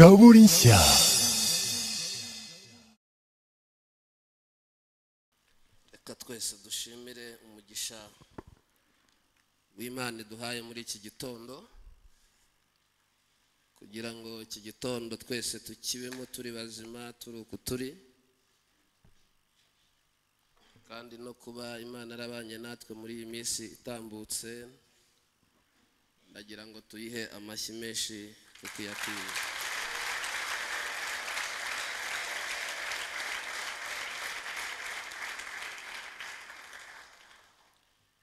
Zaborinsia. reka twese dushimire umugisha w'imana iduhaye muri iki gitondo kugira ngo iki gitondo twese tukibemo turi bazima turi uku turi kandi no kuba imana arabanye natwe muri iyi minsi itambutse ndagira ngo tuyihe amashyi menshi kuko iyakwiye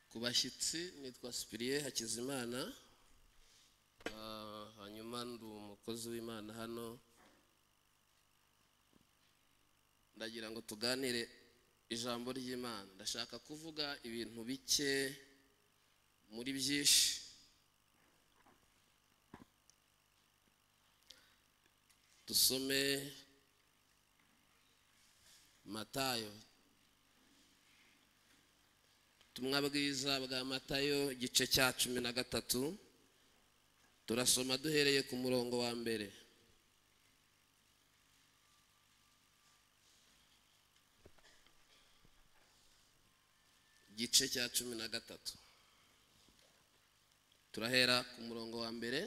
ku bashyitsi nitwa sipiriye hakizimana Ah, hanyuma ndi umukozi w'imana hano ndagira ngo tuganire ijambo ry'imana ndashaka kuvuga ibintu bike muri byinshi dusome matayo ubutumwa bwiza bwa matayo igice cya cumi na gatatu turasoma duhereye ku murongo wa mbere igice cya cumi na gatatu turahera ku murongo wa mbere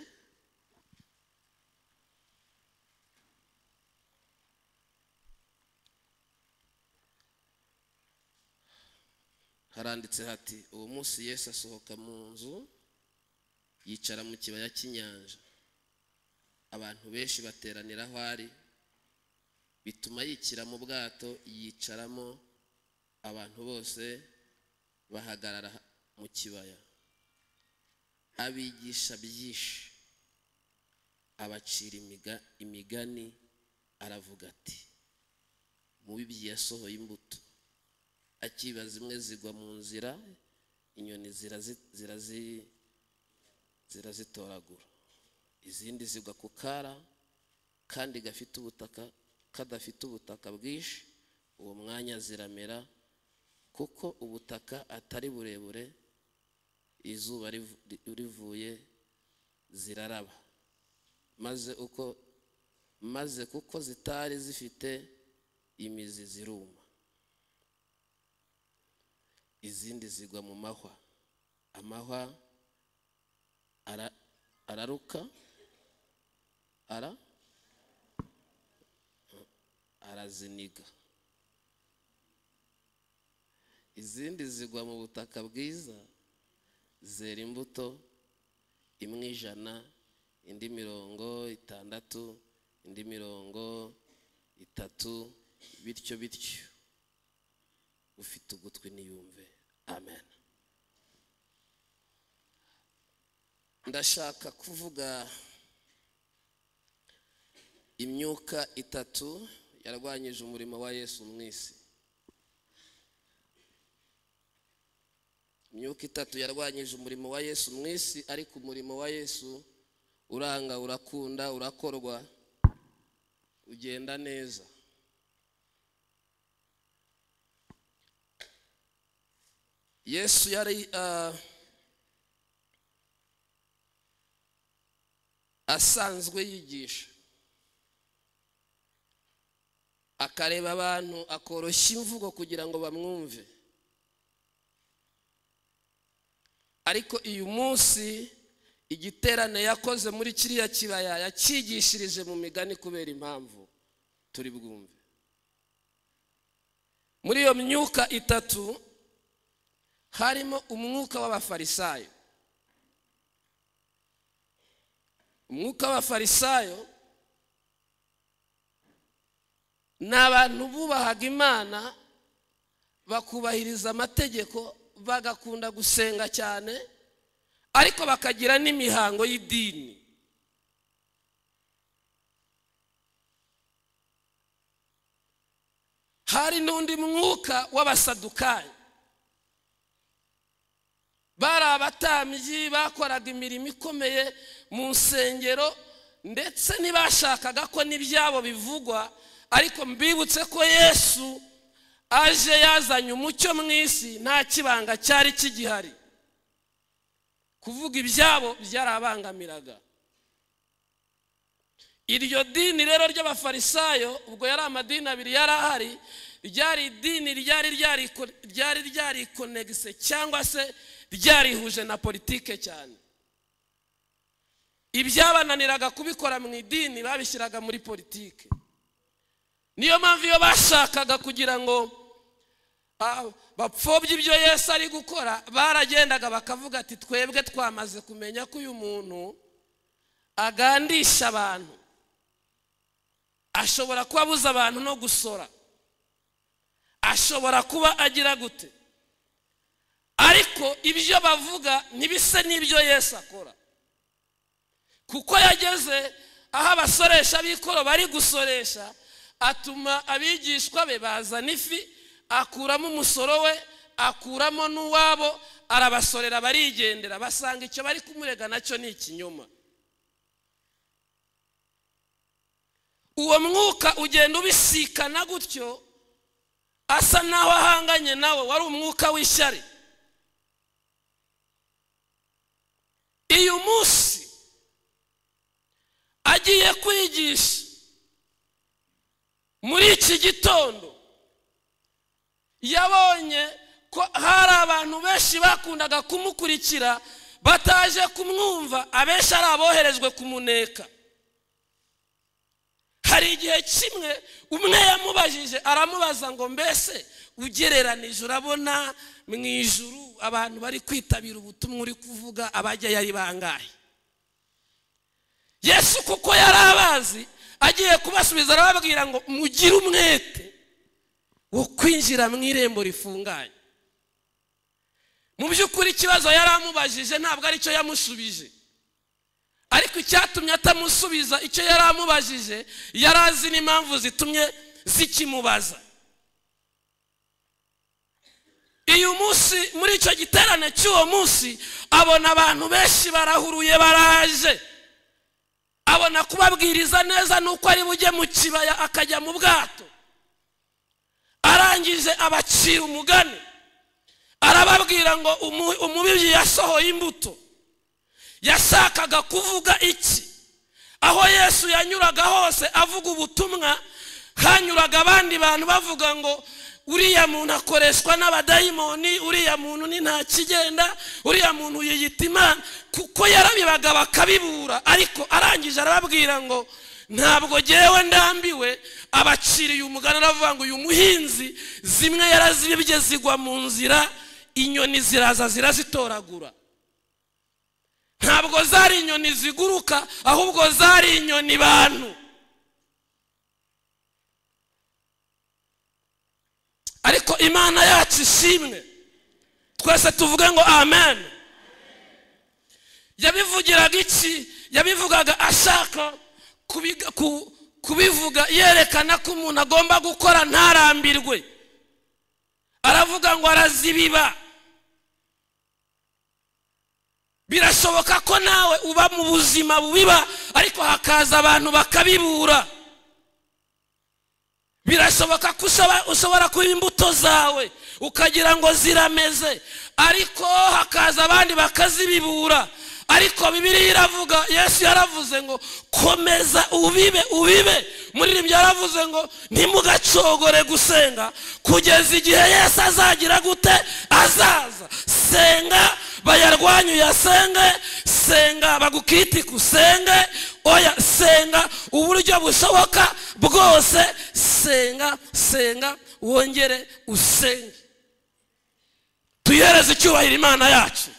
haranditse hati uwo munsi yesu asohoka mu nzu yicara mu kibaya cy'inyanja abantu benshi bateranira aho ari bituma yikira mu bwato yicaramo abantu bose bahagarara mu kibaya abigisha byinshi abacira imiga- imigani aravuga ati mu bibyi yasohoye imbuto akiba zimwe zigwa mu nzira inyoni zirazi- zirazi- zirazitoragura izindi zigwa ku kara kandi gafite ubutaka kadafite ubutaka bwinshi uwo mwanya ziramera kuko ubutaka atari burebure izuba rivu- ri- rivuye ziraraba maze uko maze kuko zitari zifite imizi ziruma izindi zigwa mu mahwa amahwa ara- araruka ara araziniga izindi zigwa mu butaka bwiza zera imbuto imwe ijana indi mirongo itandatu indi mirongo itatu bityo bityo ufite ugutwi niyumve amen ndashaka kuvuga imyuka itatu yarwanyije umurimo wa yesu mu isi imyuka itatu yarwanyije umurimo wa yesu mu isi ariko umurimo wa yesu uranga urakunda urakorwa ugenda neza yesu yari ah, asanzwe yigisha akareba abantu akoroshya imvugo kugira ngo bamwumve ariko uyu munsi igiterane yakoze muri kiriya kibaya yakigishirije mu migani kubera impamvu turi bwumve muri iyo myuka itatu harimo umwuka w'abafarisayo umwuka w'abafarisayo ni abantu bubahaga imana bakubahiriza amategeko bagakunda gusenga cyane ariko bakagira n'imihango y'idini hari n'undi mwuka w'abasadukayo bari abatambyi bakoraga imirimo ikomeye mu nsengero ndetse ntibashakaga ko n'ibyabo bivugwa ariko mbibutse ko yesu aje yazanye umucyo mu isi nta kibanga cyari kigihari kuvuga ibyabo byarabangamiraga iryo dini rero ry'abafarisayo ubwo yari amadini abiri yari ahari ryari idini ryari ryariko- ryari ryarikonegise cyangwa se ryarihuje na politike cyane ibyabananiraga kubikora mu idini babishyiraga muri politike niyo mpamvu iyo bashakaga kugira ngo ah, bapfobye ibyo yesu ari gukora baragendaga bakavuga ati twebwe twamaze kumenya ko uyu muntu agandisha abantu ashobora kuba abuza abantu no gusora ashobora kuba agira gute ariko ibyo bavuga ntibise n'ibyo yesu akora kuko yageze aho abasoresha b'ikoro bari gusoresha atuma abigishwa be bazana ifi akuramo umusoro we akuramo n'uwabo arabasorera barigendera basanga icyo bari kumurega nacyo ni ikinyoma uwo mwuka ugenda ubisikana gutyo asa naho ahanganye nawe wari umwuka w'ishyari uyu munsi agiye kwigisha muri iki gitondo yabonye ko hari abantu benshi bakundaga kumukurikira bataje kumwumva abenshi ari aboherejwe kumuneka hari igihe kimwe umwe yamubajije aramubaza ngo mbese ugereranije urabona mu ijuru abantu bari kwitabira ubutumwa uri kuvuga abajya yari bangahe yesu kuko yari abazi agiye kubasubiza arababwira ngo mugire umwete wo kwinjira mu irembo rifunganye mu by'ukuri ikibazo yari amubajije ntabwo aricyo yamushubije ariko icyatumye atamusubiza icyo yari amubajije yari azi n'impamvu zitumye zikimubaza uyu munsi muri icyo giterane cy'uwo munsi abona abantu benshi barahuruye baraje abona kubabwiriza neza nuko ari bujye mu kibaya akajya mu bwato arangije abacira umugani arababwira ngo umu- umubibyi yasohoye imbuto yashakaga kuvuga iki aho yesu yanyuraga hose avuga ubutumwa hanyuraga abandi bantu bavuga ngo uriya muntu akoreshwa n'abadayimoni uriya muntu ni nta kigenda uriya muntu yiyita imana kuko yarabibaga bakabibura ariko arangije arababwira ngo ntabwo ngewe ndambiwe abaciriye umugani aravuga ngo uyu muhinzi zimwe yarazibye zigwa mu nzira inyoni ziraza zirazitoragura ntabwo zari inyoni ziguruka ahubwo zari inyoni bantu ariko imana yacu ishimwe twese tuvuge ngo amen yabivugiraga iki yabivugaga ashaka kubiga- ku- kubivuga yerekana ko umuntu agomba gukora ntarambirwe aravuga ngo arazibiba birashoboka ko nawe uba mu buzima bubiba ariko hakaza abantu bakabibura birashoboka ko ushobora- ushobora kuba imbuto zawe ukagira ngo zirameze ariko hakaza abandi bakazibibura ariko bibiriya iravuga yesu yaravuze ngo komeza ubibe ubibe muri ribyo yaravuze ngo ntimugacogore gusenga kugeza igihe yesu azagira gute azaza senga bayarwanye uyasenge senga bagukitike usenge oya senga uburyo bushoboka bwose senga senga wongere usenge tuyihereze icyubahiro imana yacu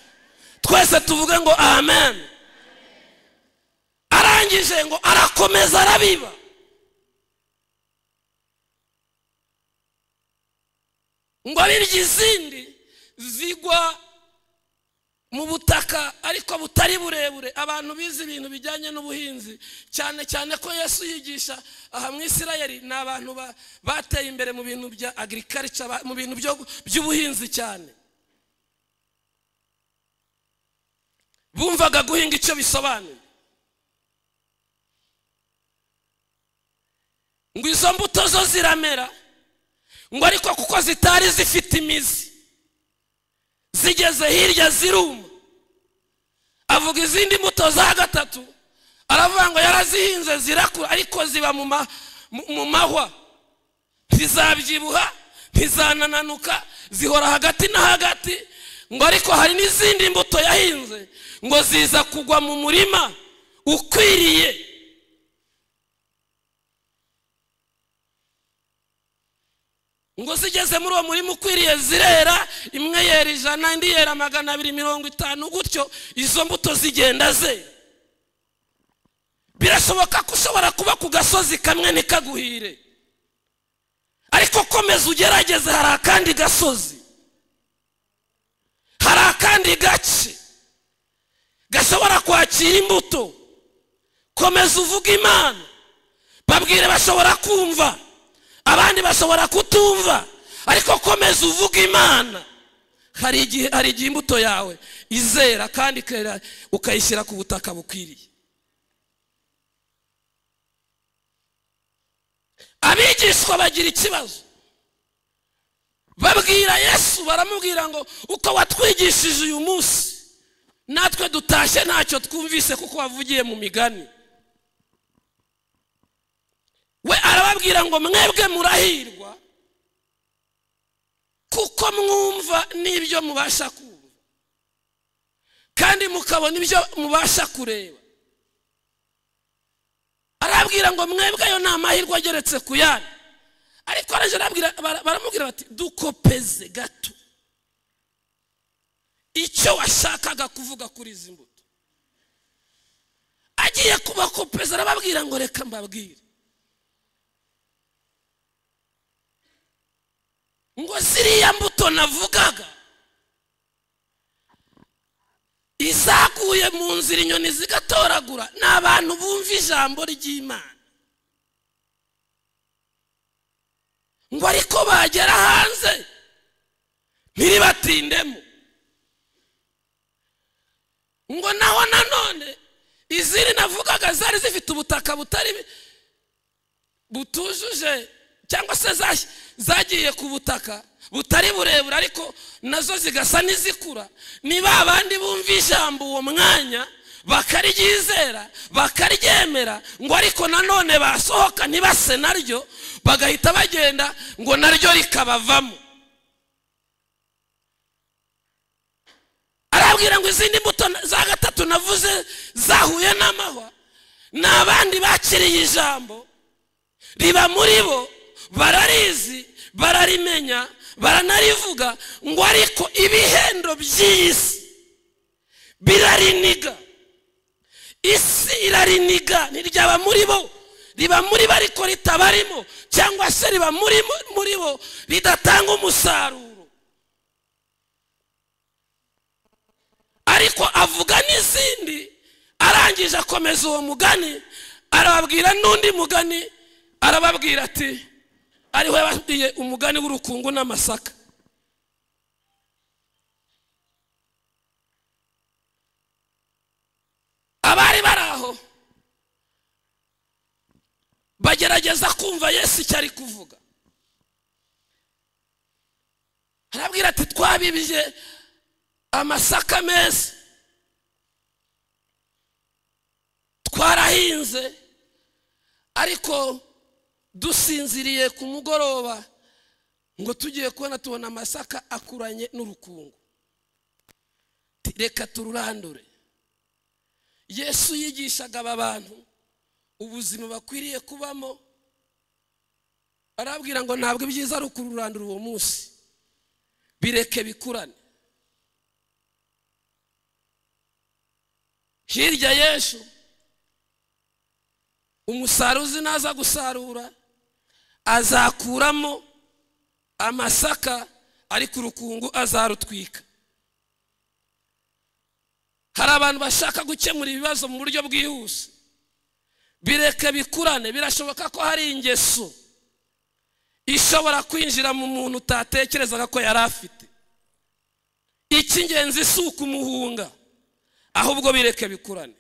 twese tuvuge ngo amen arangije ngo arakomeza arabiba ngo abirya izindi zigwa mu butaka ariko butari burebure abantu bize ibintu bijyanye n'ubuhinzi cyane cyane ko yesu yigisha aha mu isirayeli ni abantu ba- bateye imbere mu bintu bya agirikarica mu bintu byo- by'ubuhinzi cyane bumvaga guhinga icyo bisobanuye ngo izo mbuto zo ziramera ngo ariko kuko zitari zifite imizi zigeze hirya ziruma avuga izindi mbuto za gatatu aravuga ngo yarazihinze zirakura ariko ziba mu ma- mu- mu mahwa ntizabyibuha ntizanananuka zihora hagati na hagati ngo ariko hari n'izindi mbuto yahinze ngo ziza kugwa mu murima ukwiriye ngo zigeze muri uwo murima ukwiriye zirera imwe yera ijana indi yera magana abiri mirongo itanu gutyo izo mbuto zigenda zera birashoboka ko ushobora kuba ku gasozi kamwe ntikaguhire ariko komeza ugerageze hari akandi gasozi hari akandi gace gashobora kwakira imbuto komeza uvuge imana babwire bashobora kumva abandi bashobora kutumva ariko komeza uvuge imana hari igihe hari igihe imbuto yawe izera kandi ikera ukayishyira ku butaka bukwiriye abigishwa bagira ikibazo babwira yesu baramubwira ngo uko watwigishije uyu munsi natwe dutashye ntacyo twumvise kuko wavugiye mu migani we arababwira ngo mwebwe murahirwa kuko mwumva n'ibyo mubasha kumva kandi mukabona ibyo mubasha kureba arababwira ngo mwebwe ayo ni amahirwe ageretse ku yandi ariko araje arababwira- bara- baramubwira bati dukopeze gato icyo washakaga kuvuga kuri izi mbuto agiye kubakopeza arababwira ngo reka mbabwire ngo ziriya mbuto navugaga izaguye mu nzira inyoni zigatoragura ni abantu bumva ijambo ry'imana ngo ariko bagera hanze ntiribatindemo ngo naho nanone izindi navugaga zari zifite ubutaka butari butujuje cyangwa se zas- zagiye ku butaka butari burebure ariko nazo zigasa n'izikura ni ba bandi bumva ijambo uwo mwanya bakaryizera bakaryemera ngo ariko nanone basohoka ntibase naryo bagahita bagenda ngo naryo rikabavamo arabwira ngo izindi mbuto na- za gatatu navuze zahuye n'amahwa ni abandi bakiriye ijambo riba muri bo bararizi bararimenya baranarivuga ngo ariko ibihendo by'iyi si birariniga isi irariniga ntiryaba muri bo riba muri bo ariko ritabarimo cyangwa se riba muri muri bo ridatanga umusaruro ariko avuga n'izindi arangije akomeza uwo mugani arababwira n'undi mugani arababwira ati ariho yababwiye umugani w'urukungu n'amasaka abari bari aho bagerageza kumva yesu icyo ari kuvuga arabwira ati twabibye amasaka meza twarahinze ariko dusinziriye ku mugoroba ngo tugiye kubona tubona amasaka akuranye n'urukungu Ti- reka tururandure yesu yigishaga aba bantu ubuzima bakwiriye kubamo arabwira ngo ntabwo ibyiza ari ukururandura uwo munsi bireke bikurane hirya yesu umusaruzi naza gusarura azakuramo amasaka ariko urukungu azarutwika hari abantu bashaka gukemura ibibazo mu buryo bwihuse bireke bikurane birashoboka ko hari ingeso ishobora kwinjira mu muntu utatekerezaga ko yari afite icy'ingenzi si ukumuhunga ahubwo bireke bikurane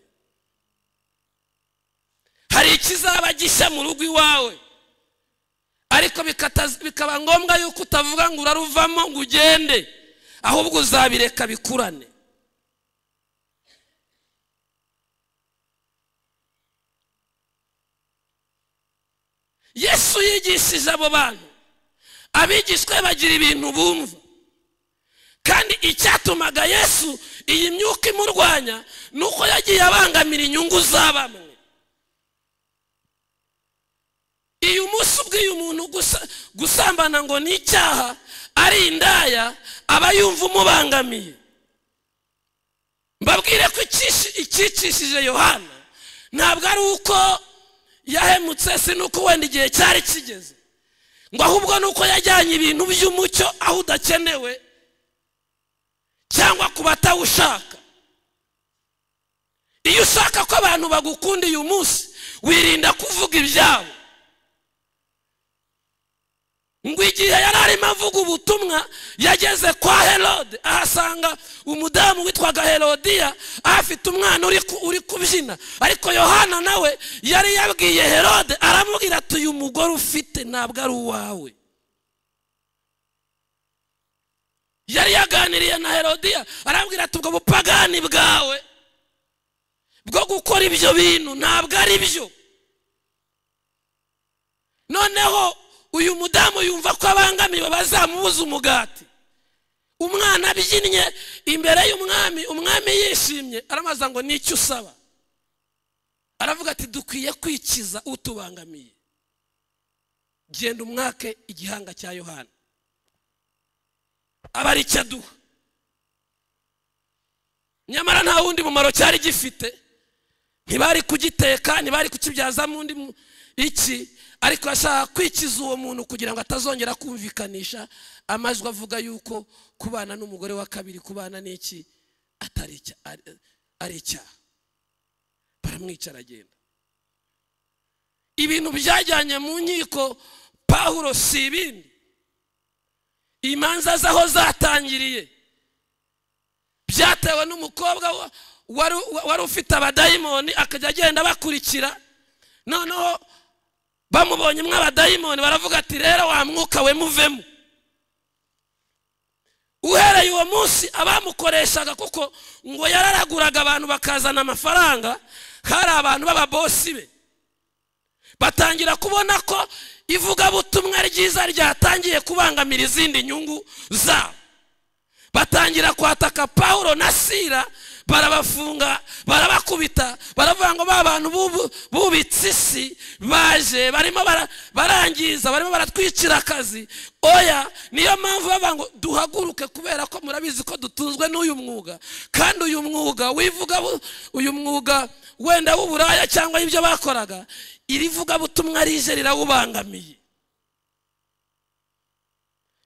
hari ikizaba gishya mu rugo iwawe ariko bikata- bikaba ngombwa yuko utavuga ngo uraruvamo ngo ugende ahubwo uzabireka bikurane yesu yigishije abo bantu abigishwe bagira ibintu bumva kandi icyatumaga yesu iyi myuka imurwanya ni uko yagiye abangamira inyungu za bamwe iyo umunsi ubwiye umuntu gusa- gusambana ngo ni icyaha ari indaya aba yumva umubangamiye mbabwire ko ikishi- icyicishije yohana ntabwo ari uko yahemutse si n'uko wenda igihe cyari kigeze ngo ahubwo ni uko yajyanye ibintu by'umucyo aho udakenewe cyangwa ku batawushaka iyo ushaka ko abantu bagukunda uyu munsi wirinda kuvuga ibyabo ngo igihe yari arimo avuga ubutumwa yageze kwa herode ahasanga umudamu witwaga herodiya ahafite umwana uri ku- uri kubyina ariko yohana nawe yari yabwiye herode aramubwira ati uyu mugore ufite ntabwo ari uwawe yari yaganiriye na herodiya aramubwira ati ubwo bupagani bwawe bwo gukora ibyo bintu ntabwo ari byo noneho uyu mudamu yumva ko abangamiwe bazamubuza umugati umwana abyinnye imbere y'umwami umwami yishimye aramaza ngo ni icyo usaba aravuga ati dukwiye kwikiza utubangamiye genda umwake igihanga cya yohana aba ari icyo aduha nyamara nta wundi mumaro cyari gifite ntibari kugiteka ntibari kukibyazamo undi mu- iki ariko ashaka kwikiza uwo muntu kugira ngo atazongera kumvikanisha amajwi avuga yuko kubana n'umugore wa kabiri kubana n'iki atari icya- ari- ari icyaha baramwica aragenda ibintu byajyanye mu nkiko pawulo si ibindi imanza z'aho zatangiriye byatewe n'umukobwa wa- wari wari ufite abadayimoni akajya agenda abakurikira noneho bamubonye abadayimoni baravuga ati rero wa mwuka we muvemo uhereye uwo munsi abamukoreshaga kuko ngo yararaguraga abantu bakazana amafaranga hari abantu b'ababosi be batangira kubona ko ivugabutumwa ryiza ryatangiye kubangamira izindi nyungu zabo batangira kwataka pawulo na sira barabafunga barabakubita baravuga ngo ba bantu bubu- bubitse isi baje barimo bara- barangiza barimo baratwicira akazi oya niyo mpamvu bavuga ngo duhaguruke kubera ko murabizi ko dutunzwe n'uyu mwuga kandi uyu mwuga wivuga bu- uyu mwuga wenda w'uburaya cyangwa ibyo bakoraga iri vugabutumwa rije rirawubangamiye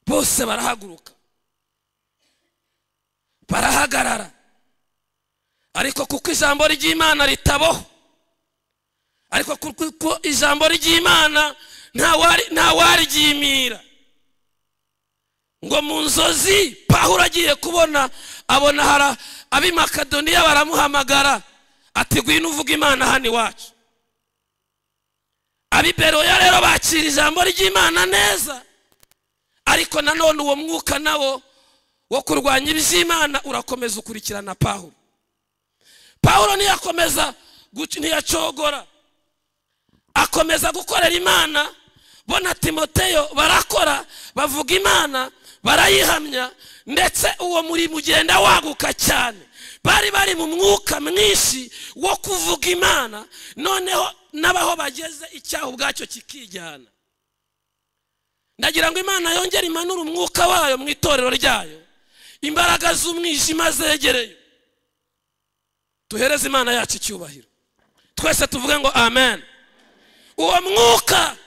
bose barahaguruka barahagarara ariko kuko ijambo ry'imana ritaboho ariko kuko ijambo ry'imana ntawari- ntawariryimira ngo mu nzozi pahuro agiye kubona abona hara abimakadoniya baramuhamagara ati gwino uvuga imana hano iwacu abiberoya rero bakira ijambo ry'imana neza ariko nanone uwo mwuka nawo wo kurwanya iby'imana urakomeza ukurikirana pawulo pawulo ntiyakomeza guca- ntiyacogora akomeza gukorera imana bo na timoteyo barakora bavuga imana barayihamya ndetse uwo murimo ugenda waguka cyane bari bari mu mwuka mwinshi wo kuvuga imana noneho n'abaho bageze icyaha ubwacyo kikijyana ndagira ngo imana yongere imanure umwuka wayo mu itorero ryayo imbaraga z'umwijima zegereye duhereze imana yacu icyubahiro twese tuvuge ngo amen uwo mwuka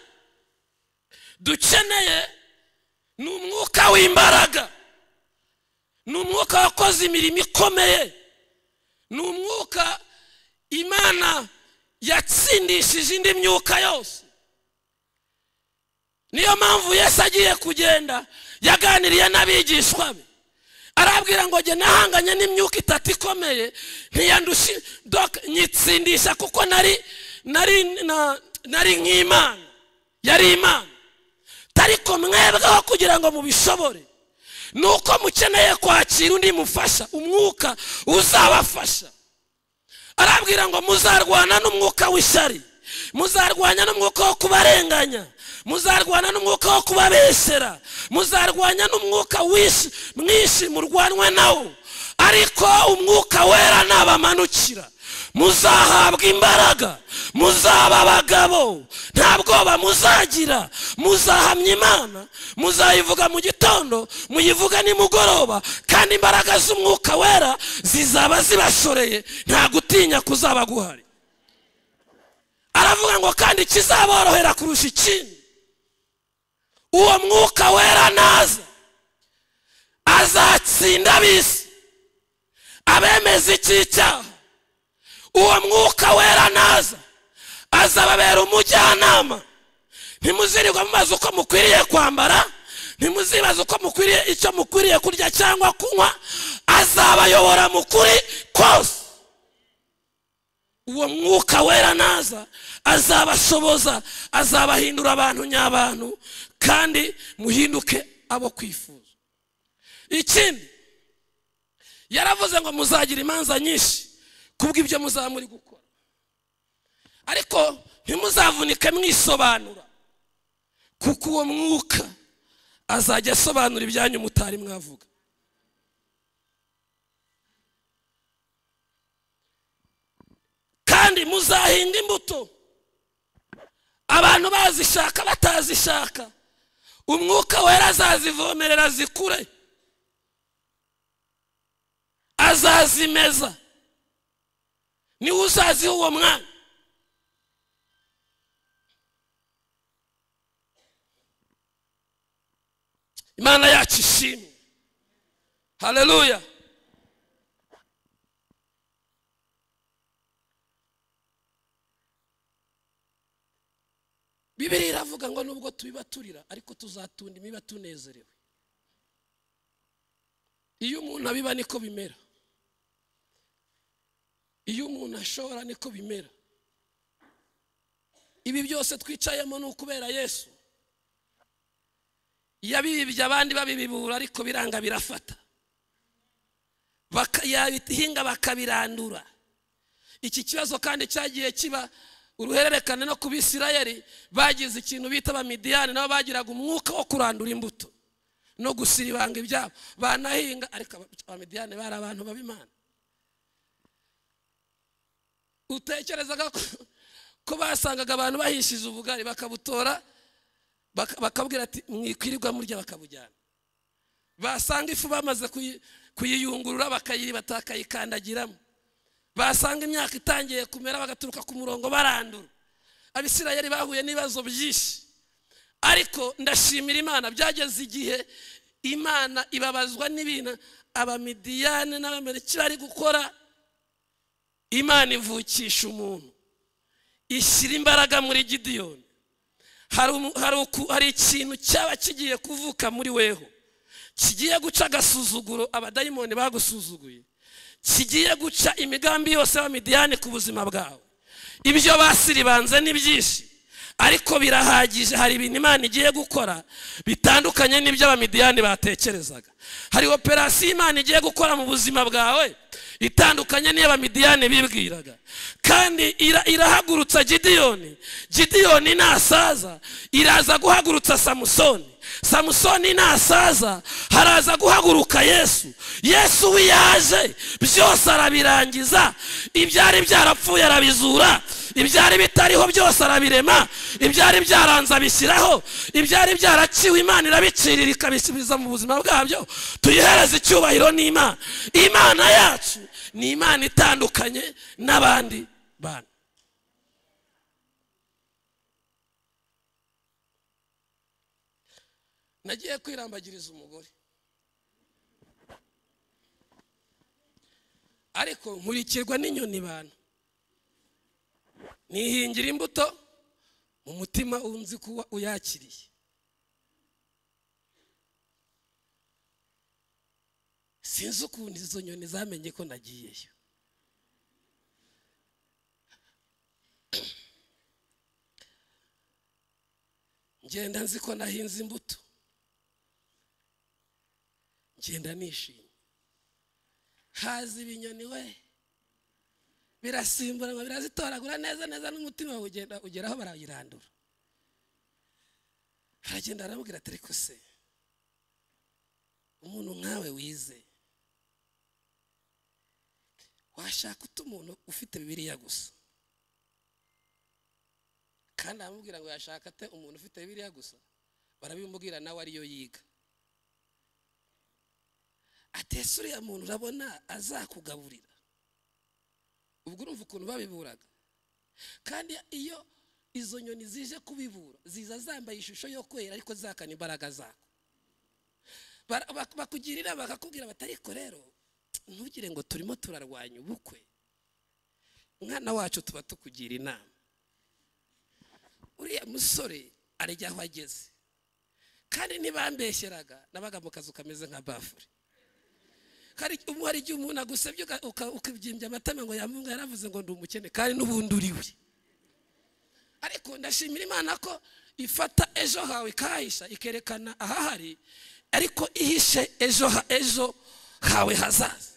dukeneye ni umwuka w'imbaraga ni umwuka wakoze imirimo ikomeye ni umwuka imana yatsindishije indi myuka yose niyo mpamvu yesu agiye kugenda yaganiriye n'abigishwa be arabwira ngo jye nahanganye n'imyuka itatu ikomeye ntiyandushi doc nyitsindisha kuko nari nari na- nari nk'imana yari imana tariko mwebweho kugira ngo mubishobore ni uko mukeneye kwakira undi mufasha umwuka uzabafasha arabwira ngo muzarwana n'umwuka w'ishyari muzarwanya n'umwuka wo kubarenganya muzarwana n'umwuka wo kubabesera muzarwanya n'umwuka wishi- mwinshi murwanwe nawo ariko umwuka wera nabamanukira muzahabwa imbaraga muzaba abagabo nta bwoba muzagira muzahamya imana muzayivuga mu gitondo muyivuga nimugoroba kandi imbaraga z'umwuka wera zizaba zibashoreye nta gutinya kuzaba guhari aravuga ngo kandi kizaborohera kurusha ikindi uwo mwuka wera naza azatsinda abisi abemeza icy'icyaha uwo mwuka wera naza azababera umujyanama ntimuzirirwe mubaza uko mukwiriye kwambara ntimuzibaza uko mukwiriye icyo mukwiriye kurya cyangwa kunywa azabayobora mu kuri kose uwo mwuka wera naza azabashoboza azabahindura abantu nyabantu kandi muhinduke abo kwifuza ikindi yaravuze ngo muzagira imanza nyinshi kubw'ibyo muzaba muri gukora ariko ntimuzavunike mwisobanura kuko uwo mwuka azajya asobanura ibyanyu mutari mwavuga kandi muzahinga imbuto abantu bazishaka batazishaka umwuka wera azazivomerera zikure azazimeza niwe uzaziha uwo mwana imana yacu ishimwe haleluya bibiri iravuga ngo nubwo tubibaturira ariko tuzatunda imiba tunezerewe iyo umuntu abiba niko bimera iyo umuntu ashobora niko bimera ibi byose twicayemo ni ukubera yesu yabibye abandi babibibura ariko biranga birafata Baka- yabihinga bakabirandura iki kibazo kandi cyagiye kiba uruhererekane no ku bisirayeli bagize ikintu bita abamidiyani nabo bagiraga umwuka wo kurandura imbuto no gusiribanga ibyabo banahinga ariko aba- abamidiyani bari abantu bab'imana utekerezaga ko- ko basangaga abantu bahishiza ubugari bakabutora baka- bakabwira ati mwikwirirwa murya bakabujyana basanga ifu bamaze kuyi- kuyiyungurura bakayiba bakayikandagiramo basanga imyaka itangiye kumera bagaturuka ku murongo barandura abisirayeli bahuye n'ibibazo byinshi ariko ndashimira imana byageze igihe imana ibabazwa n'ibintu abamidiyani n'abameriki bari gukora imana ivukisha umuntu ishyira imbaraga muri gidiyoni hari umu- hari uku- hari ikintu cyaba kigiye kuvuka muri weho kigiye guca agasuzuguro abadayimoni bagusuzuguye kigiye guca imigambi yose y'abamidiyani ku buzima bwawe ibyo basiribanze ni byinshi ariko birahagije hari ibintu imana igiye gukora bitandukanye n'ibyo abamidiyani batekerezaga hari operasiyo imana igiye gukora mu buzima bwawe itandukanye n'iyo abamidiyani bibwiraga kandi ira- irahagurutsa gidiyoni gidiyoni nasaza iraza guhagurutsa samusoni samusoni nasaza haraza guhaguruka yesu yesu wiyaje byose arabirangiza ibyari byarapfuye arabizura ibyari bitariho byose arabirema ibyari byaranze abishyiraho ibyari byaraciwe imana irabicirira ikabisubiza mu buzima bwabyo tuyihereze icyubahiro n'imana imana yacu ni imana itandukanye n'abandi bantu nagiye kwirambagiriza umugore ariko nkurikirwa n'inyoni bantu nihingira imbuto mu mutima unzi kuba uyakiriye sinzi ukuntu izo nyoni zamenye ko nagiyeyo ngenda nzi ko nahinze imbuto ngenda nishimye haza ibinyoni we birasimburanwa birazitoragura neza neza n'umutima wawe ugenda ugeraho barayirandura aragenda aramubwira ati ariko se umuntu nkawe wize washaka uta umuntu ufite bibiriya gusa kandi aramubwira ngo yashaka ate umuntu ufite bibiriya gusa barabimubwira nawe ariyo yiga atese uriya muntu urabona azakugaburira ubwo urumva ukuntu babiburaga kandi iyo izo nyoni zije kubibura ziza zambaye ishusho yo kwera ariko zakana imbaraga zako bakugirira bakakubwira bati ariko rero ntugire ngo turimo turarwanya ubukwe umwana wacu tuba tukugira inama uriya musore arya aho ageze kandi ntibambeshyeraga nabaga mu kazu kameze nka bafure hari igihe umuntu agusebye ukabyimbya amatama ngo yamunga yaravuze ngo ndi umukene kandi n'ubundi uriwe ariko ndashimira imana ko ifata ejo hawe ikahisha ikerekana ahahari ariko ihishe ejo ejo hawe hazaza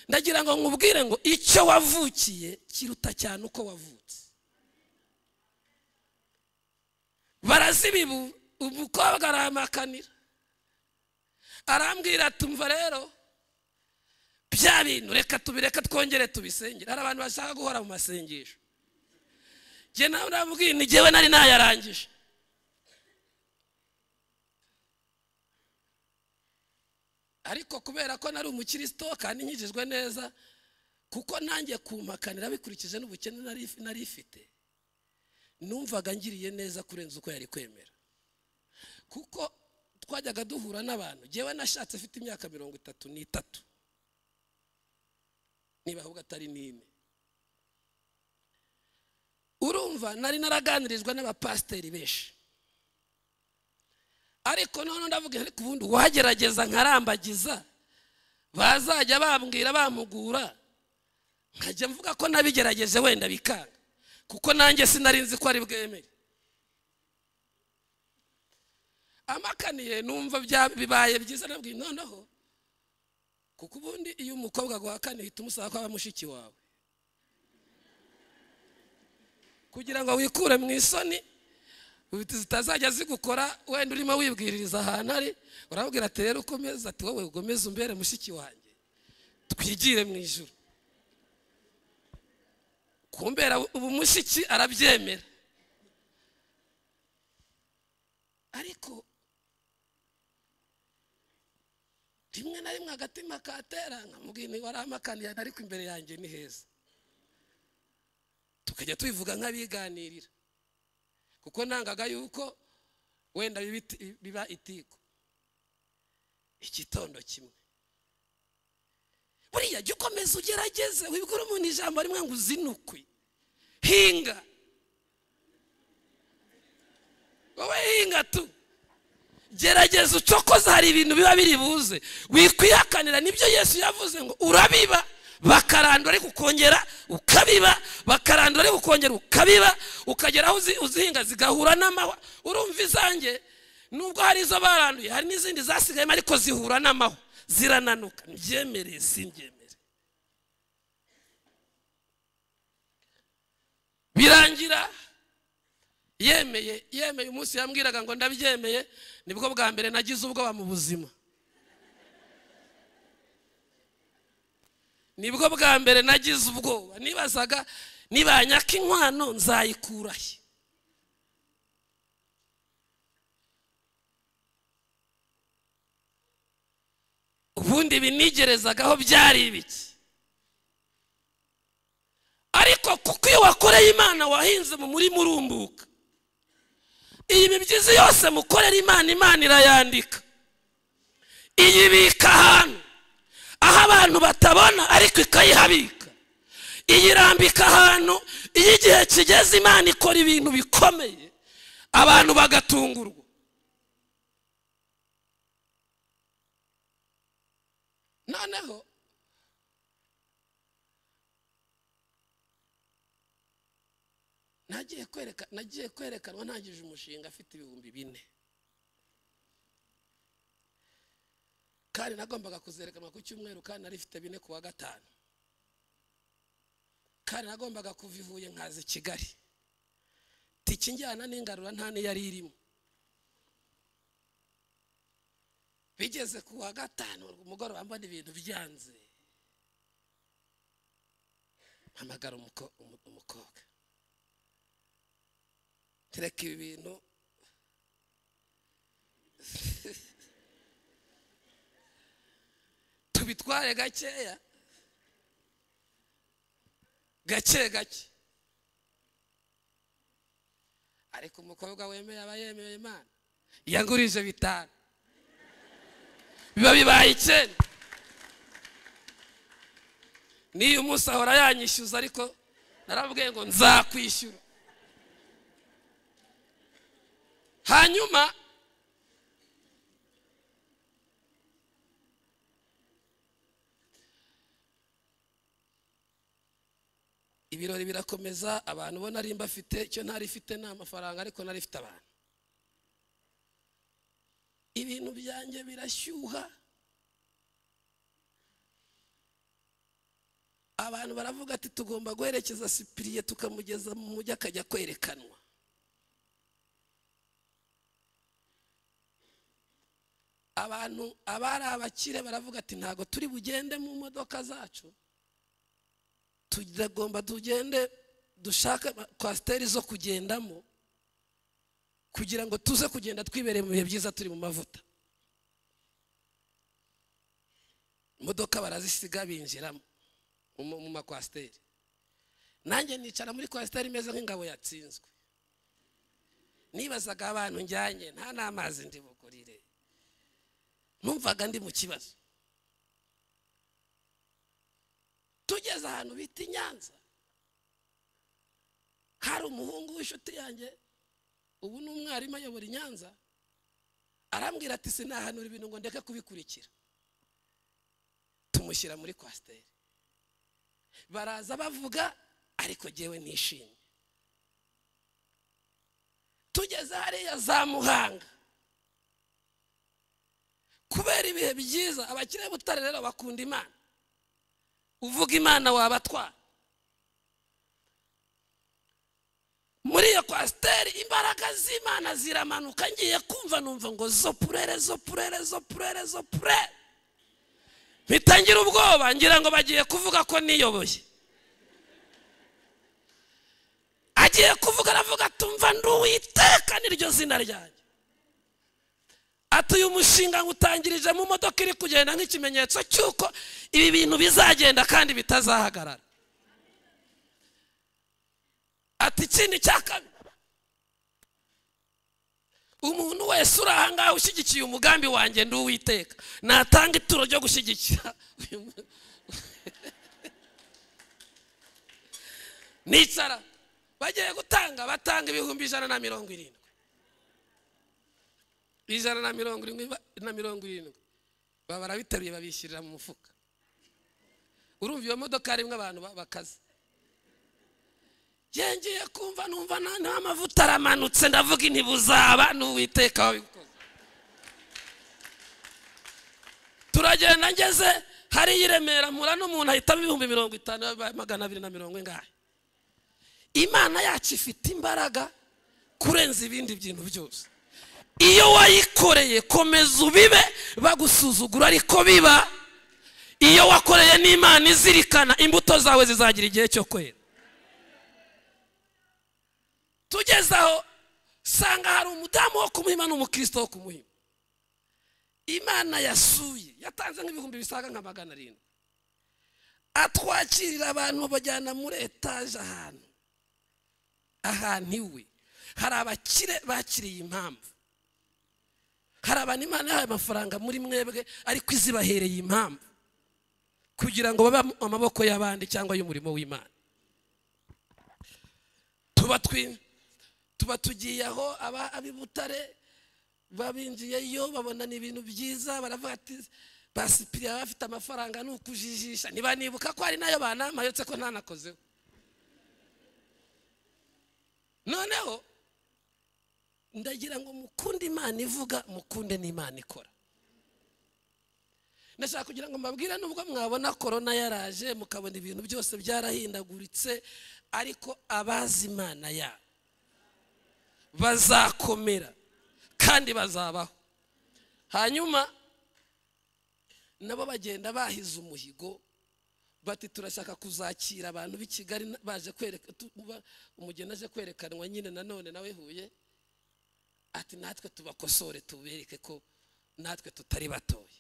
ndagira ngo nkubwire ngo icyo wavukiye kiruta cyane uko wavutse barazibibu umukobwa aramakanira arambwira tumva rero bya bintu reka tubireka twongere tubisengere hari abantu bashaka guhora mu masengesho njye nawe urambwira ni njyewe nari nayarangije ariko kubera ko nari umukirisito kandi nkijijwe neza kuko nanjye kumakanira bikurikije n'ubukene nari ifite numvaga ngiriye neza kurenza uko yari kwemera kuko twajyaga duhura n'abantu njyewe nashatse afite imyaka mirongo itatu n'itatu niba ahubwo atari n'ine urumva nari naraganirizwa n'abapasiteri benshi ariko noneho ndavuga ariko ubundi uwagerageza nkarambagiza bazajya bambwira bamugura nkajya mvuga ko nabigerageje wenda bikanga kuko nanjye sinari nzi ko ari bwemere amakaniye numva bibaye byiza nabwiye noneho kuko ubundi iyo umukobwa aguhakana uhita umusaba ko aba mushiki wawe kugira ngo wikure mu isoni zitazajya zigukora wenda urimo wibwiririza ahantu ari urabwira ati rero ukomeze ati wowe ugomeze umbere mushiki wanjye twigire mu ijoro kumbera ubu mushiki arabyemera ariko rimwe na rimwe agatima katera nkamubwira niba ari amakaniye ariko imbere yanjye ni heza tukajya tubivuga nk'abiganirira kuko ntangaga yuko wenda biba itiko igitondo kimwe buriya jya ukomeza ugerageze wibwira umuntu ijambo rimwe ngo uzinukwe hinga wowe hinga tu gerageza ucokoza hari ibintu biba biri buze wikwihakanira nibyo yesu yavuze ngo urabiba bakarandura ariko ukongera ukabiba bakarandura ariko ukongera ukabiba ukagera aho uzihinga zigahura n'amahwa urumva izange nubwo hari izo baranduye hari n'izindi zasigayemo ariko zihura n'amahwa zirananuka mbyemereye simbyemere birangira yemeye yemeye umunsi yambwiraga ngo ndabyemeye nibwo bwa mbere nagize ubwoba mu buzima nibwo bwa mbere nagize ubwoba nibazaga niba nyaka inkwano nzayikurahe ubundi binigerezagaho byari ibiki ariko kuko iyo wakoreye imana wahinze mu murima urumbuka iyi mibyizi yose mukorera imana imana irayandika iyibika ahantu aho abantu batabona ariko ikayihabika iyirambika ahantu iyo igihe kigeze imana ikora ibintu bikomeye abantu bagatungurwa noneho nagiye kwereka nagiye kwerekanwa ntangije umushinga afite ibihumbi bine kandi nagombaga kuzerekanwa ku cyumweru kandi nari ifite bine ku wa gatanu kandi nagombaga kuva ivuye nkaza i kigali tike njyana n'ingarura nta niyo yari irimo bigeze ku wa gatanu umugoroba mbona ibintu byanze mpamagara umuko- umu- umukobwa tereka ibi bintu tubitware gakeya gake gake ariko umukobwa wemeye aba yemeye imana yagurije bitanu biba bibaye icyenda n'iyo umunsi ahora yanyishyuza ariko narabwiye ngo nzakwishyura hanyuma ibirori birakomeza abantu bo nari mbafite icyo ntari ifite ni amafaranga ariko nari ifite abantu ibintu byanjye birashyuha abantu baravuga ati tugomba guherekeza sipiriye tukamugeza mu mujyi akajya kwerekanwa abantu abari abakire baravuga ati ntabwo turi bugende mu modoka zacu tugomba tugende dushake kwasiteri zo kugendamo kugira ngo tuze kugenda twibereye mu bihe byiza turi mu mavuta imodoka barazisiga binjiramo mu mu makwasiteri nanjye nicara muri kwasiteri imeze nk'ingabo yatsinzwe nibazaga abantu njyanye nta n'amazi ndi bugurire numvaga ndi mu kibazo tugeze ahantu bita i nyanza hari umuhungu w'inshuti yanjye ubu ni umwarimu ayobora i nyanza arambwira ati sinahanura ibintu ngo ndeke kubikurikira tumushyira muri kwasiteri baraza bavuga ariko jyewe nishimye tugeze hariya za muhanga kubera ibihe byiza abakire b'utare rero bakunda imana uvuga imana wabatwara muri iyo kwasiteri imbaraga z'imana ziramanuka ngiye kumva numva ngo zo purere zo purere zo purere zo purere mpita ngira ubwoba ngira ngo bagiye kuvuga ko niyoboye agiye kuvuga aravuga tumva nduwiteka niryo zina ryanjye ati uyu mushinga ngutangirije mu modoka iri kugenda nk'ikimenyetso cy'uko ibi bintu bizagenda kandi bitazahagarara ati ikindi cya kabiri umuntu wese uri aha ngaha ushyigikiye umugambi wanjye ndi uwiteka natanga ituro ryo gushyigikira uyu mu- nicara bagiye gutanga batanga ibihumbi ijana na mirongo irindwi ijana na mirongo irindwi ba- na mirongo irindwi baba barabiteruye babishyirira mu mufuka urumva iyo modoka harimo abantu ba- bakaze yengeye kumva numva nta nta mavuta aramanutse ndavuga ntibuzaba n'uwiteka wabikoze turagenda ngeze hariya i remera mpura n'umuntu ahitamo ibihumbi mirongo itanu bibaye magana abiri na mirongo ingahe imana yacu ifite imbaraga kurenza ibindi bintu byose iyo wayikoreye komeza ubibe bagusuzugura ariko biba iyo wakoreye n'imana izirikana imbuto zawe zizagira igihe cyo kwera tugeze aho usanga hari umudamu wo kumuhima n'umukristo wo kumuhima imana yasuye yatanze nk'ibihumbi bisaga nka magana arindwi atwakirira abantu babajyana muri etaje ahantu ahantu iwe hari abakire bakiriye impamvu hari abantu imana yahaye amafaranga muri mwebwe ariko izibahereye impamvu kugira ngo babe amaboko y'abandi cyangwa y'umurimo w'imana tuba twi tuba tugiye aho aba ab'ibutare babinjiyeyo babona ni ibintu byiza baravuga ati basipiriye abafite amafaranga ni ukujijisha ntibanibuka ko hari nayo banama uretse ko ntanakozeho noneho ndagira ngo mukunde imana ivuga mukunde n'imana ikora ndashaka kugira ngo mbabwire nubwo mwabona korona yaraje mukabona ibintu byose byarahindaguritse ariko abazi imana yabo bazakomera kandi bazabaho hanyuma nabo bagenda bahize umuhigo bati turashaka kuzakira abantu b'i kigali baje kwereka tu- ba- umugeni aje kwerekanwa nyine nanone nawe huye ati natwe tubakosore tubereke ko natwe tutari batoya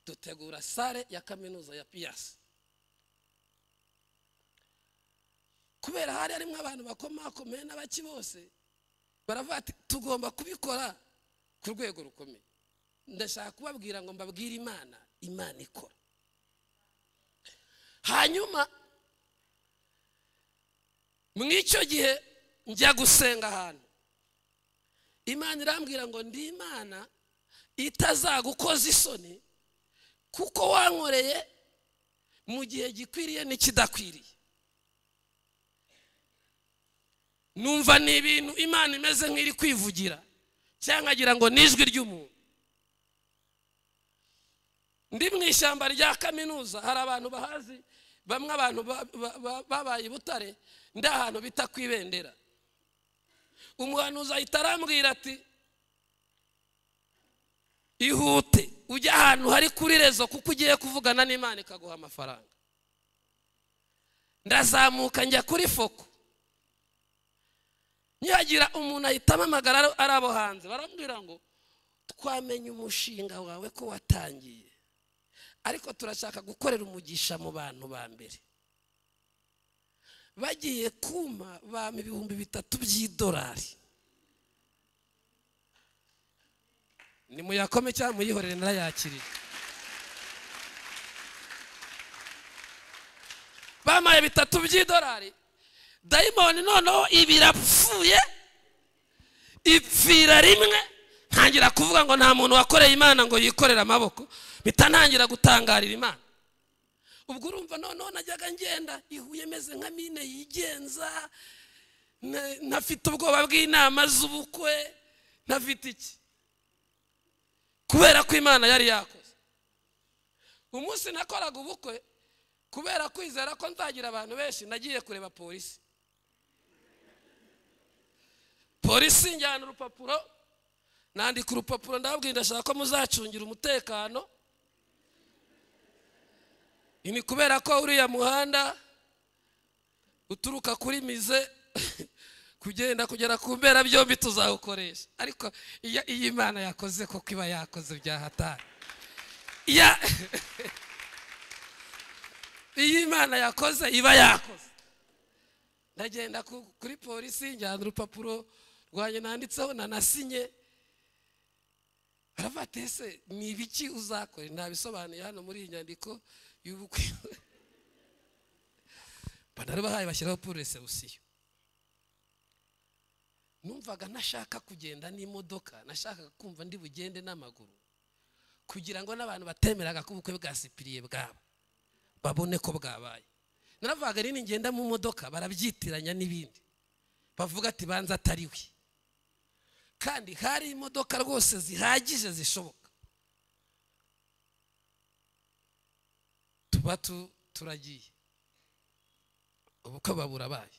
dutegura sare ya kaminuza ya piyasi kubera hari harimo abantu bakomakomeye n'abaki bose baravuga ati tugomba kubikora ku rwego rukomeye ndashaka kubabwira ngo mbabwire imana imana ikora hanyuma mu icyo gihe njya gusenga ahantu imana irambwira ngo ndi imana itazagukoza isoni kuko wankoreye mu gihe gikwiriye n'ikidakwiriye numva ni ibintu imana imeze nk'iri kwivugira cyangwa ngira ngo ni ijwi ry'umuntu ndi mu ishyamba rya kaminuza hari abantu bahazi bamwe abantu ba- ba- ba- babaye i butare ndi ahantu bita ku ibendera umuhanuzi ahita arambwira ati ihute ujye ahantu hari kuri rezo kuko ugiye kuvugana n'imana ikaguha amafaranga ndazamuka njya kuri foko ntihagira umuntu ahita ampamagara ari- ari abo hanze barambwira ngo twamenye umushinga wawe ko watangiye ariko turashaka gukorera umugisha mu bantu ba mbere bagiye kuma bampa ibihumbi bitatu by'idolari ni muyakome cyangwa muyihorere narayakiriye bampaye bitatu by'idolari dayimoni noneho ibirapfuye ipfira rimwe ntangira kuvuga ngo nta muntu wakoreye imana ngo yikorere amaboko mpita ntangira gutangarira imana ubwo urumva noneho najyaga ngenda ihuye meze nka mine yigenza na- ntafite ubwoba bw'inama z'ubukwe ntafite iki kubera ko imana yari yakoze umunsi nakoraga ubukwe kubera kwizera ko nzagira abantu benshi nagiye kureba polisi polisi njyana urupapuro nandika urupapuro ndababwira ndashaka ko muzacungira umutekano ni kubera ko uriya muhanda uturuka kuri mize kugenda kugera ku mbera byombi tuzawukoresha ariko iyo iyo imana yakoze koko iba yakoze byahatari Ya- iyo imana yakoze iba yakoze ndagenda ku- kuri polisi njyana urupapuro rwanjye nanditseho nanasinye barafata ese ni ibiki uzakora ntabisobanuye hano muri iyi nyandiko y'ubukwe banari bahaye bashyiraho puresebusiyo numvaga ntashaka kugenda n'imodoka nashakaga kumva ndi bugende n'amaguru kugira ngo n'abantu batemeraga ko ubukwe bwa sipiriye bwaba babone ko bwabaye naravugaga rero ngenda mu modoka barabyitiranya n'ibindi bavuga ati banza atari we kandi hari imodoka rwose zihagije zishoboka tuba tu- turagiye ubukwe babura baye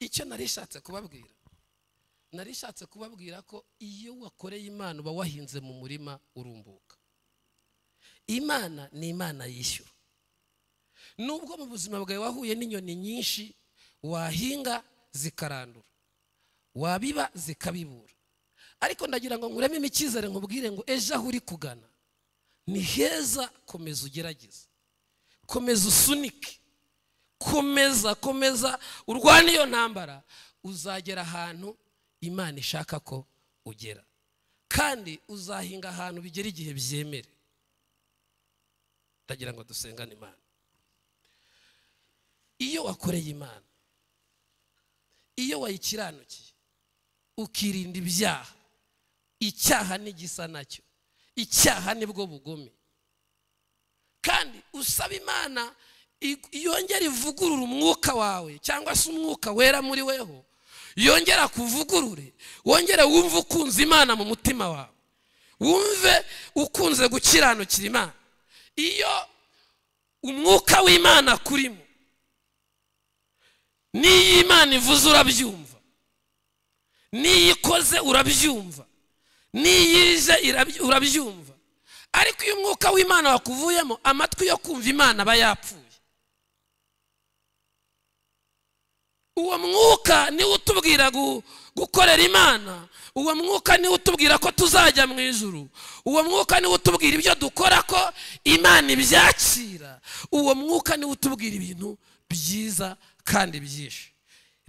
icyo nari ishatse kubabwira nari ishatse kubabwira ko iyo wakoreye imana uba wahinze mu murima urumbuka imana ni imana yishyura nubwo mu buzima bwawe wahuye n'inyoni nyinshi wahinga zikarandura wabiba zikabibura ariko ndagira ngo nkurememo icyizere nkubwire ngo ejo aho uri kugana ni heza komeza ugerageze komeza usunike komeza komeza urwane iyo ntambara uzagera ahantu imana ishaka ko ugera kandi uzahinga ahantu bigera igihe byemere ndagira ngo dusengane imana iyo wakoreye imana iyo wayikiranukiye ukirinda ibyaha icyaha n'igisa nacyo icyaha nibwo bugome kandi usaba imana i- yongera ivugurura umwuka wawe cyangwa se umwuka wera muri weho yongera kuvugurure wongere wumve ukunze imana mu mutima wawe wumve ukunze gukiranukira imana iyo umwuka w'imana akurimo n'iyo imana ivuze urabyumva n'iyo ikoze urabyumva n'iyo ije irabyu- urabyumva ariko iyo umwuka w'imana wakuvuyemo amatwi yo kumva imana aba yapfuye uwo mwuka niwe utubwira gu- gukorera imana uwo mwuka niwe utubwira ko tuzajya mu ijuru uwo mwuka niwe utubwira ibyo dukora ko imana ibyakira uwo mwuka niwe utubwira ibintu byiza kandi byinshi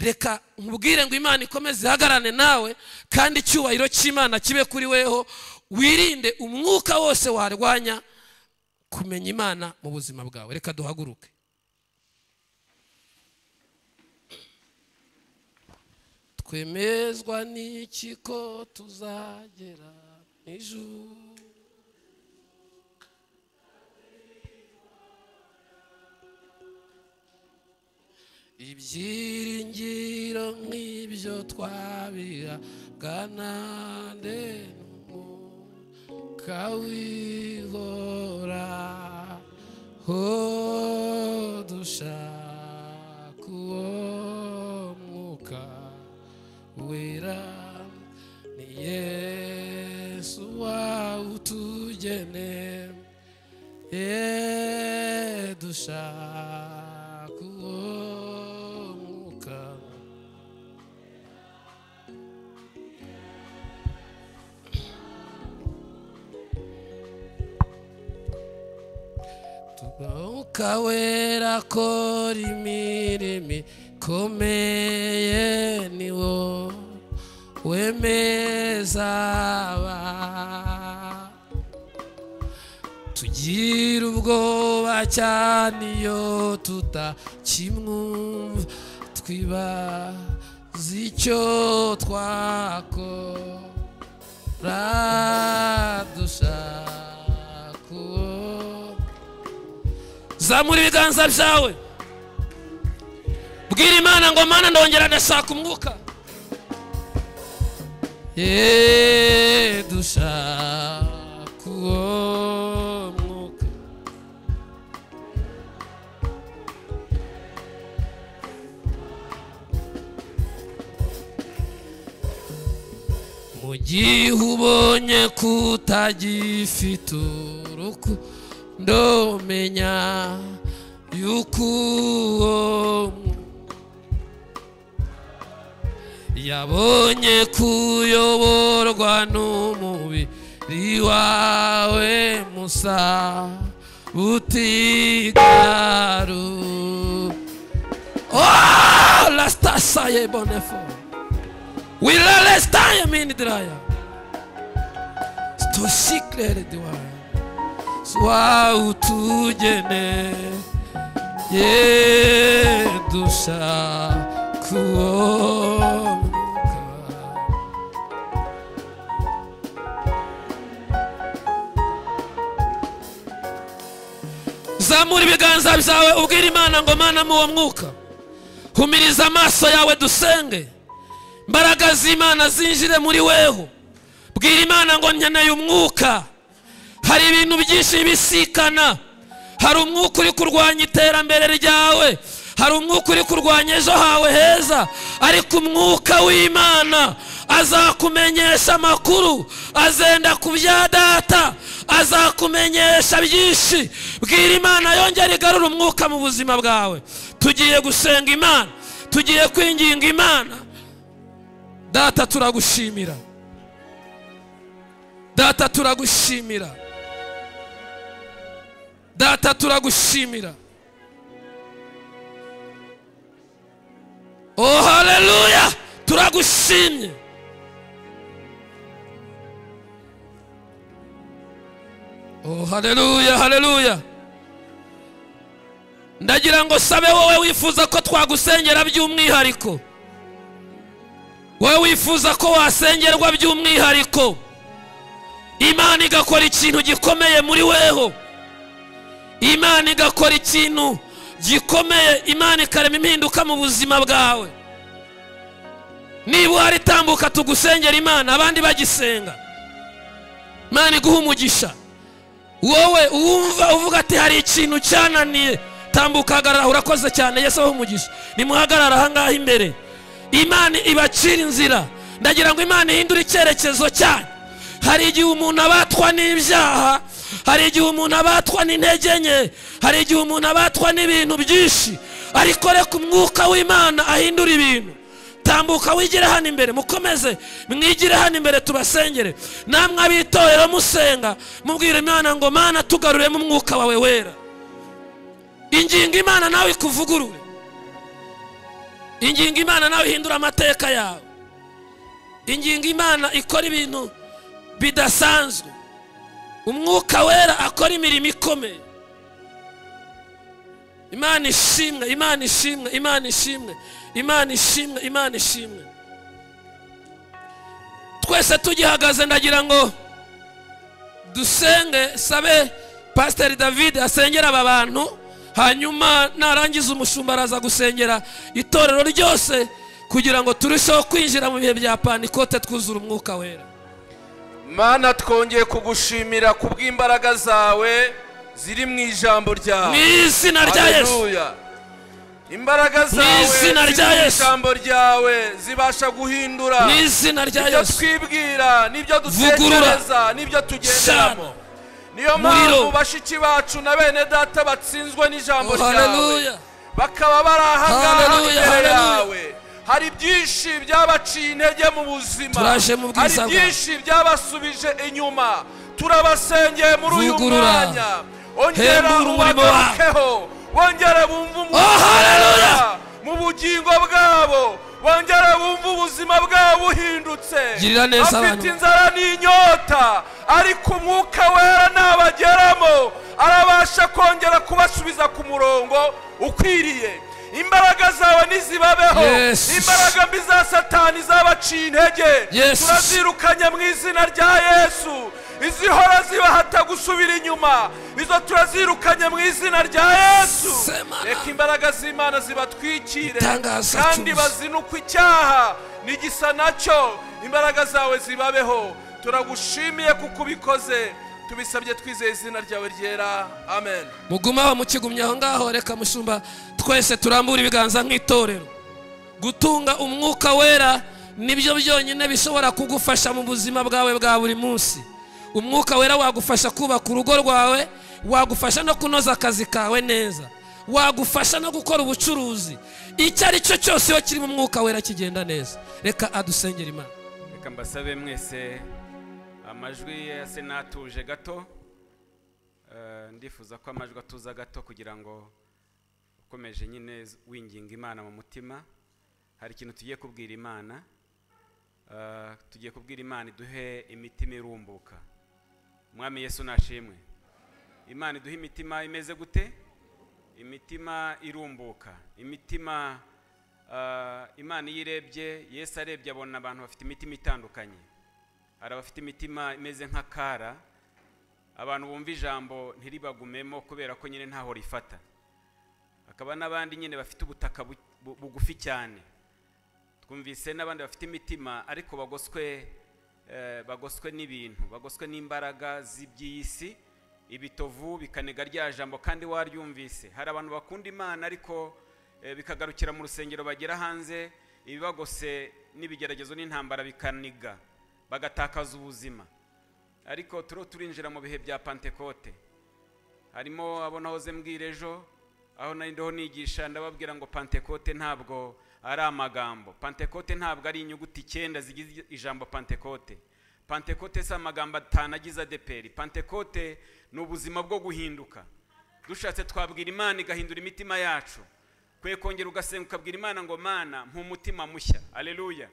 reka nkubwire ngo imana ikomeze ihagarane nawe kandi icyubahiro cy'imana kibe kuri weho wirinde umwuka wose warwanya kumenya imana mu buzima bwawe reka duhaguruke twemezwa n'iki ko tuzagera ijuru ibyiringiro nk'ibyo twabiraga nande n'umwuka wihora ho dushaka uwo mwuka wera ni yesu wawutugene ye dushaka uwo mwuka Mwuka wera akora imirimo ikomeye ni wo wemeza aba tugira ubwoba cyane iyo tutakimwumva twibaza icyo twakora dushaka uwo zamura ibiganza byawe bwira imana ngo mana ndongera ndashaka umwuka ye dushaka uwo mwuka mu gihe ubonye kutagifite urukundo menya yuko uwo yabonye kuyoborwa n'umubiri wawe musa utigaru oh rastasaye bonefo wilalestaya mindiraya stosiklere diwaya swautugene ye dushaka uwo mwuka zamura ibiganza byawe ubwire imana ngo mana mu uwo mwuka humiriza amaso yawe dusenge imbaraga z'imana zinjire muri weho bwira imana ngo nkeneye umwuka hari ibintu byinshi bisikana hari umwuka uri kurwanya iterambere ryawe hari umwuka uri kurwanya ejo hawe heza ariko umwuka w'imana azakumenyesha amakuru azenda ku bya data azakumenyesha byinshi bwira imana yongere igarure umwuka mu buzima bwawe tugiye gusenga imana tugiye kwinginga imana data turagushimira data turagushimira data turagushimira oh haleluya turagushimye oh haleluya haleluya ndagira ngo sabe wowe wifuza ko twagusengera by'umwihariko wowe wifuza ko wasengerwa by'umwihariko imana igakora ikintu gikomeye muri weho imana igakora ikintu gikomeye imana ikarema impinduka mu buzima bwawe niba uhari tambuka tugusengera imana abandi bagisenga imana iguha umugisha wowe uwumva uvuga ati hari ikintu cyananiye tambuka hagarara urakoze cyane yesu aho umugisha nimuhagarara ahangaha imbere imana ibacira inzira ndagira ngo imana ihindure icyerekezo cyanyu hari igihe umuntu abatwa n'ibyaha hari igihe umuntu abatwa n'intege nke hari igihe umuntu abatwa n'ibintu byinshi ariko reka umwuka w'imana ahindura ibintu tambuka wigire hano imbere mukomeze mwigire hano imbere tubasengere namwe ab'itorero musenga mubwire imana ngo mana tugaruremo umwuka wawe wera ingingo imana nawe ikuvugurure ingingo imana nawe ihindura amateka yawe ingingo imana ikora ibintu bidasanzwe umwuka wera akora imirimo ikomeye imana ishimwe imana ishimwe imana ishimwe imana ishimwe imana ishimwe twese tugihagaze ndagira ngo dusenge sabe pasiteri david asengera aba bantu hanyuma narangiza umushumba araza gusengera itorero ryose kugira ngo turusheho kwinjira mu bihe bya panikote twuzura umwuka wera mana twongeye kugushimira ku bw'imbaraga zawe ziri mu ijambo mu ryawe izina rya yesu Haleluya. imbaraga zawe izina ziri rya mu Yesu. ijambo ryawe zibasha guhindura mu izina rya ibyo yesu twibwira n'ibyo dutekereza n'ibyo tugenderamo Shana. niyo Muriro. mpamvu bashiki bacu na bene data batsinzwe n'ijambo Oh, ryawe haleluya. bakaba bari ahangaha Haleluya, imbere haleluya. yawe hari byinshi byabaciye intege mu buzima Turaje mu hari bwiza bwawe. byinshi byabasubije inyuma turabasengeye muri uyu Vugurura. mwanya ongera Hembura umurimo wawe. ubagarukeho wongere bumve Oh, haleluya. wawe mu bugingo bwabo bongere bumve ubuzima bwabo buhindutse Girira neza afite abantu. inzara n'inyota ariko umwuka wera nabageramo arabasha kongera kubasubiza ku murongo ukwiriye imbaraga zawe nizibabeho Yes. imbaraga mbi za satani zabaciye intege Yes. turazirukanya mu izina rya yesu izihora zibahata gusubira inyuma izo turazirukanya mu izina rya yesu Semana. reka imbaraga z'imana zibatwikire Itangaza kandi cyuzuye. bazinukwe icyaha nigisa nacyo imbaraga zawe zibabeho turagushimiye kuko ubikoze tubisabye twizeye izina ryawe ryera amen mugume aho mukigumye aho ngaho reka mushumba twese turambura ibiganza nk'itorero gutunga umwuka wera nibyo byonyine bishobora kugufasha mu buzima bwawe bwa buri munsi umwuka wera wagufasha kubaka urugo rwawe wagufasha no kunoza akazi kawe neza wagufasha no gukora ubucuruzi icyo ari cyo cyose iyo kirimo umwuka wera kigenda neza reka adusengera imana reka mbasabe mwese amajwi yase n'atuje gato Eh, ndifuza ko amajwi atuza gato kugira ngo ukomeje nyine winginga imana mu mutima hari ikintu tugiye kubwira imana Eh, tugiye kubwira imana iduhe imitima irumbuka umwami yesu nashimwe imana iduhe imitima imeze gute imitima irumbuka imitima ah, imana iyo irebye yesu arebye abona abantu bafite imitima itandukanye hari abafite imitima imeze nk'akara abantu bumva ijambo ntiribagumemo kubera ko nyine ntaho rifata hakaba n'abandi nyine bafite ubutaka bu- bu- bugufi cyane twumvise n'abandi bafite imitima ariko bagoswe eh, bagoswe n'ibintu bagoswe n'imbaraga z'iby'iyi si ibitovu bikanega rya jambo kandi waryumvise hari abantu bakunda imana ariko eh, bikagarukira mu rusengero bagera hanze ibibagose n'ibigeragezo n'intambara bikaniga bagatakaza ubuzima ariko turiho turinjira mu bihe bya pantekote harimo abo nahoze mbwira ejo aho nari ndiho nigisha ndababwira ngo pantekote ntabwo ari amagambo pantekote ntabwo ari inyuguti icyenda zigize ijambo pantekote pantekote si amagambo atanu agize adeperi pantekote ni ubuzima bwo guhinduka dushatse twabwira imana igahindura imitima yacu kwe kongera ugasenga ukabwira imana ngo mana mpa umutima mushya aleluya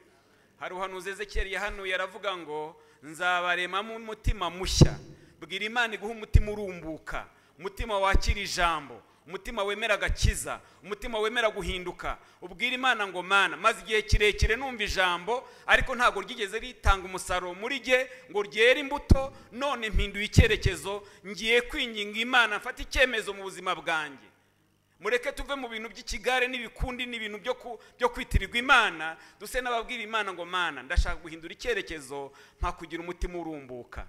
hari uhanuzi ezekiyeli yahanuye aravuga ngo nzabaremamo umutima mushya bwira imana iguha umutima urumbuka umutima wakira ijambo umutima wemera agakiza umutima wemera guhinduka ubwira imana ngo mana maze igihe kirekire numva ijambo ariko ntabwo ryigeze ritanga umusaruro muri jye ngo ryere imbuto none mpinduye icyerekezo ngiye kwinginga imana mfata icyemezo mu buzima bwanjye mureke tuve mu bintu by'ikigare n'ibikundi n'ibintu byo ku- byo kwitirirwa imana duse n'ababwira imana ngo mana ndashaka guhindura icyerekezo nka kugira umutima urumbuka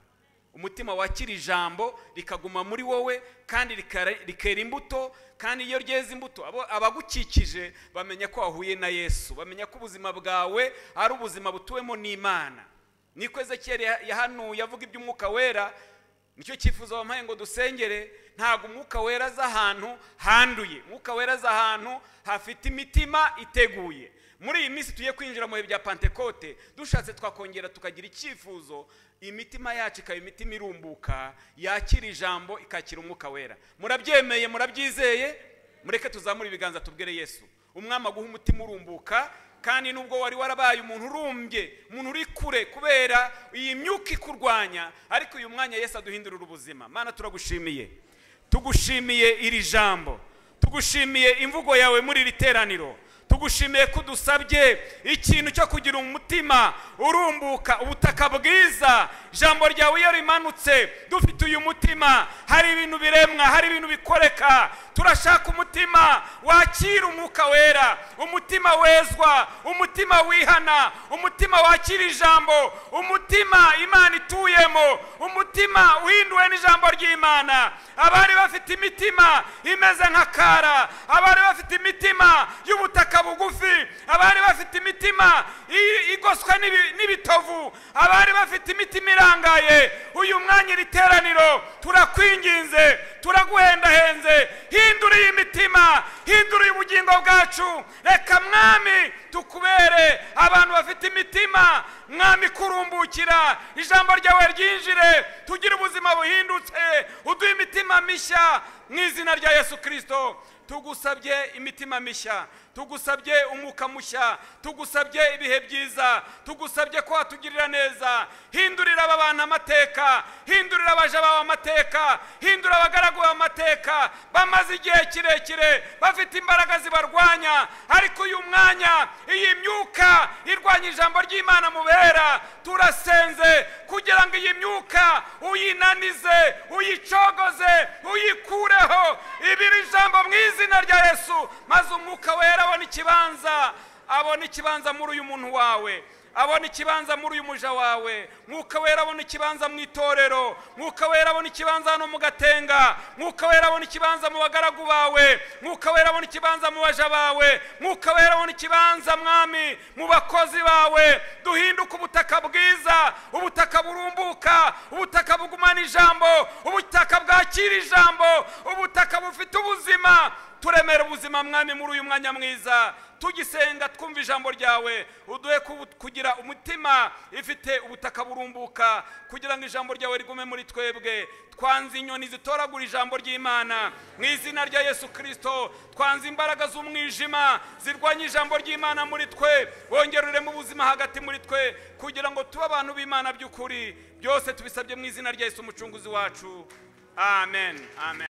umutima wakira ijambo rikaguma muri wowe kandi rikare- rikera imbuto kandi iyo ryeze imbuto abo- abagukikije bamenya ko wahuye na yesu bamenya ko ubuzima bwawe ari ubuzima butuwemo n'imana niko ezekiyeli ya- yahanuye avuga iby'umwuka wera nicyo cyifuzo wampaye ngo dusengere ntabwo umwuka wera aza ahantu handuye umwuka wera aza ahantu hafite imitima iteguye muri iyi minsi tugiye kwinjira mu bihe bya pantekote dushatse twakongera tukagira icyifuzo imitima yacu ikaba imitima irumbuka yakira ijambo ikakira umwuka wera murabyemeye murabyizeye mureke tuzamure ibiganza tubwire yesu umwami aguha umutima urumbuka kandi nubwo wari warabaye umuntu urumbye umuntu uri kure kubera iyi myuka ikurwanya ariko uyu mwanya yesu aduhindurira ubuzima mana turagushimiye tugushimiye iri jambo tugushimiye imvugo yawe muri iri teraniro tugushimiye ko udusabye ikintu cyo kugira umutima urumbuka ubutaka bwiza ijambo ryawe iyo rimanutse dufite uyu mutima hari ibintu biremwa hari ibintu bikoreka turashaka umutima wakira umwuka wera umutima wezwa umutima wihana umutima wakira ijambo umutima imana ituyemo umutima uhinduwe n'ijambo ry'imana abari bafite imitima imeze nka kara abari bafite imitima y'ubutaka bugufi abari bafite imitima i- igoswe n'ibi- n'ibitovu abari bafite imitima irangaye uyu mwanya iri teraniro turakwinginze turaguhendahenze hindura iyi mitima hindura ubugingo bwacu reka mwami tukubere abantu bafite imitima mwami kurumbukira ijambo ryawe ryinjire tugire ubuzima buhindutse uduhe imitima mishya mu izina rya yesu kirisito tugusabye imitima mishya tugusabye umwuka mushya tugusabye ibihe byiza tugusabye ko watugirira neza hindurira aba bantu amateka hindurira abaja bawe amateka hindura abagaragu bawe amateka bamaze igihe kirekire bafite imbaraga zibarwanya ariko uyu mwanya iyi myuka irwanya ijambo ry'imana mubera turasenze kugira ngo iyi myuka uyinanize uyicogoze uyikureho ibiri ijambo mu izina rya yesu maze umwuka wera abona ikibanza abona ikibanza muri uyu muntu wawe abona ikibanza muri uyu muja wawe mwuka wera abona ikibanza mu itorero mwuka wera abona ikibanza hano mu gatenga mwuka wera abona ikibanza mu bagaragu bawe mwuka wera abona ikibanza mu baja bawe mwuka wera abona ikibanza mwami mu bakozi bawe duhinduke ubutaka bwiza ubutaka burumbuka ubutaka bugumana ijambo ubutaka bwakira ijambo ubutaka bufite ubuzima turemera ubuzima mwami muri uyu mwanya mwiza tugisenga twumva ijambo ryawe uduhe ku- kugira umutima ifite ubutaka burumbuka kugira ngo ijambo ryawe rigume muri twebwe twanze inyoni zitoragura ijambo ry'imana mu izina rya yesu kirisito twanze imbaraga z'umwijima zirwanya ijambo ry'imana muri twe wongere ureme ubuzima hagati muri twe kugira ngo tube abantu b'imana by'ukuri byose tubisabye mu izina rya yesu umucunguzi wacu amen amen